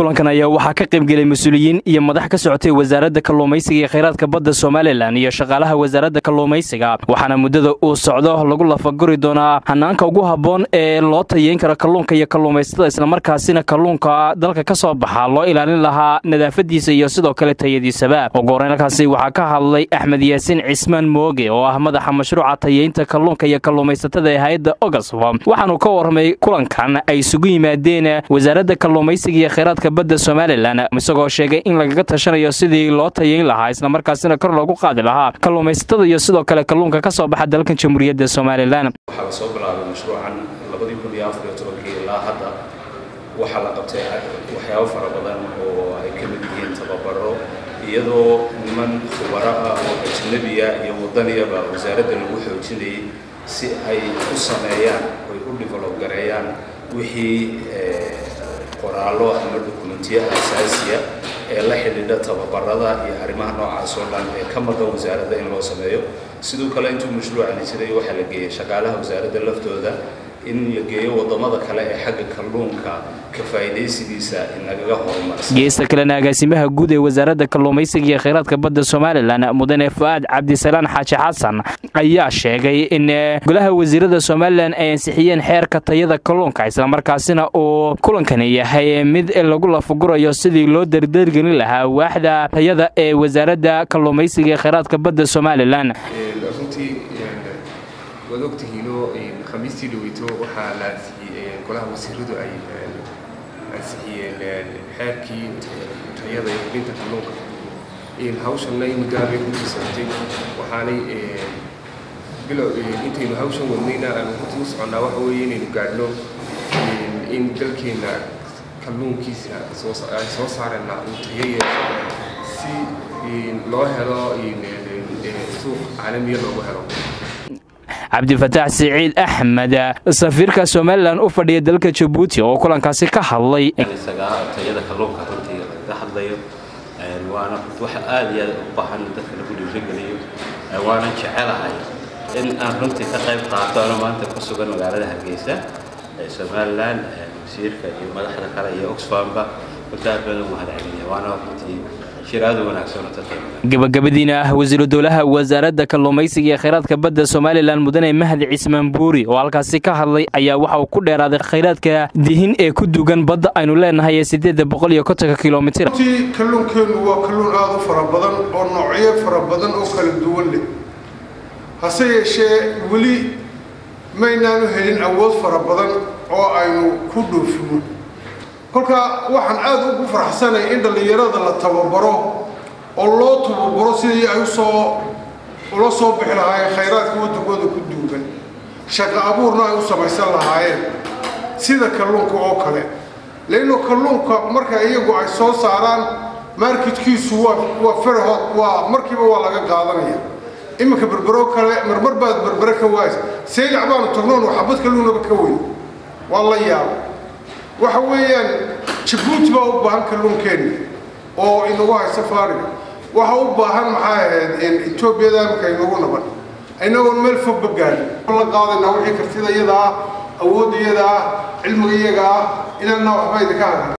kulankan ayaa waxaa ka qaybgelay mas-uuliyiin iyo madax ka socotay wasaaradda kalluumaysiga iyo khayraadka badda somalilan iyo shaqaalaha wasaaradda kalluumaysiga waxaana muddada uu socdo lagu lafaguri doonaa hanaanka ugu habboon ee loo tayeyn karo kalluunka iyo kalluumaysatada islamarkaasina kalluunka dalka ka soo baxa loo ilaalin lahaa nadaafadiisa iyo sidoo kale tayadiisaba ugu horeyn halkaasi waxaa ka hadlay axmed yaasiin cismaan mooge oo ah madaxa mashruuca tayeynta kalluunka iyo kalluumaysatada ee hay-adda ogasfo waxaanuu ka warramay kulankan ay isugu yimaadeen wasaaradda kalluumaysiga iyo khayraadka badda somalilan isagoo sheegay in lagaga tashanayo sidii loo tayeyn lahaa islamarkaasina kor loogu qaadi lahaa kalluumaysatada iyo sidoo kale kalluunka ka soo baxa dalkan jamhuuriyadda somalilan waxaa la soo bilaabay mashruucan labadii kun iyo afariyo tobankii ilaa hadda waxaa la qabtay waxyaabo fara badan oo ay ka mid yihiin tababaro iyadoo niman khubaro ah oo ajnabiya iyo wadaniyaba wasaaradda lagu xoojinayay si ay u sameeyaan oy u develop gareeyaan wixii qoraallo ama dokumentiyo asaasiya ee la xidhiidha tababarada iyo arrimaha noocaas oo dhan ee ka maqan wasaaradda in loo sameeyo sidoo kale intuu mashruucani jiray waxaa la geeyey shaqaalaha wasaaradda laftooda in la geeyo wadamada kale ee xagga kalluunka ka faa'iidaysigiisa inagaga horumarsan geesta kalena agaasimaha guud ee wasaaradda kalluumaysiga iyo khayraadka badda somalilan mudane fu-aad cabdisalaan xaaji xasan ayaa sheegay in golaha wasiirada somalilan ay ansixiyeen xeerka tayada kalluunka islamarkaasina uu kulankani yahay mid lagu lafagurayo sidii loo dardargelin lahaa waaxda tayada ee wasaaradda kalluumaysiga iyo khayraadka badda somalilan waad ogtihiinoo khamiistii dhaweyto waxaa la ansixiyey golaha wasiiradu ay ansixiyeen xeerkii tayada iyo hubinta kalluunka hawshanna muddaabay runtii socotay waxaanay bilow intaynu hawshan wadnayna aanu runtii u soconnaa waxa weeye inaynu gaadhno in dalkeenna kalluunkiisa ay soo saarayna uu tayo yeesho si loo helo suuq caalamiya loogu helo cabdifataax siciid axmed safiirka somalilan u fadhiya dalka jabuuti oo kulankaasi ka hadlay tayada kalluunka runtii laga hadlayo waana wax aad iyo aad u baahan dadka lagu dhiirigeliyo waanan jecelahay in aan runtii ka qayb qaato ano maanta ku sugan magaalada hargeysa ee somalilan wasiirka iyo madaxda kale iyo oxfamba runtii aad baan ugu mahadcelinayaa waana runtii gabagabadiina ah wasiiru dowlaha wasaaradda kalluumaysiga iyo khayraadka badda somalilan mudane mahdi cismaan buuri oo halkaasi ka hadlay ayaa waxa uu ku dheeraaday khayraadka dihin ee ku dugan badda aynu leenahay ee sideedda boqol iyo kontonka kilomitir runtii kalluunkeennu waa kalluun aada u fara badan oo noocyo fara badan oo kala duwan leh hase yeeshee weli maynaanu helin awood fara badan oo aynu ku dhoofino kolka waxaan aada ugu faraxsanay in dhallinyarada la tababaro oo loo tababaro sidii ay usoo ula soo bixi lahaayeen khayraadka waddankooda ku duugan shaqo abuurna ay u samaysan lahaayeen sida kalluunka oo kale leanno kalluunka marka iyagu ay soo saaraan marketkiisu waa waa ferhod waa markiiba waa laga qaadanaya iminka berbero kale marmar baad berbere ka waaysa saylac baanu tagnoon waxabad kalluunaba ka weyn waa la yaaba waxa weeyaan jabuuti baa u baahan kalluunkeenna oo inagu hay safaariga waxa u baahan maxaa ahayd etoobiyada imika inagu naban inagoon meel fogba gaadhin la qaadaynaa wixii kartida iyada ah awoodda iyada ah cilmiga iyaga ah inaanna waxba idinka hagan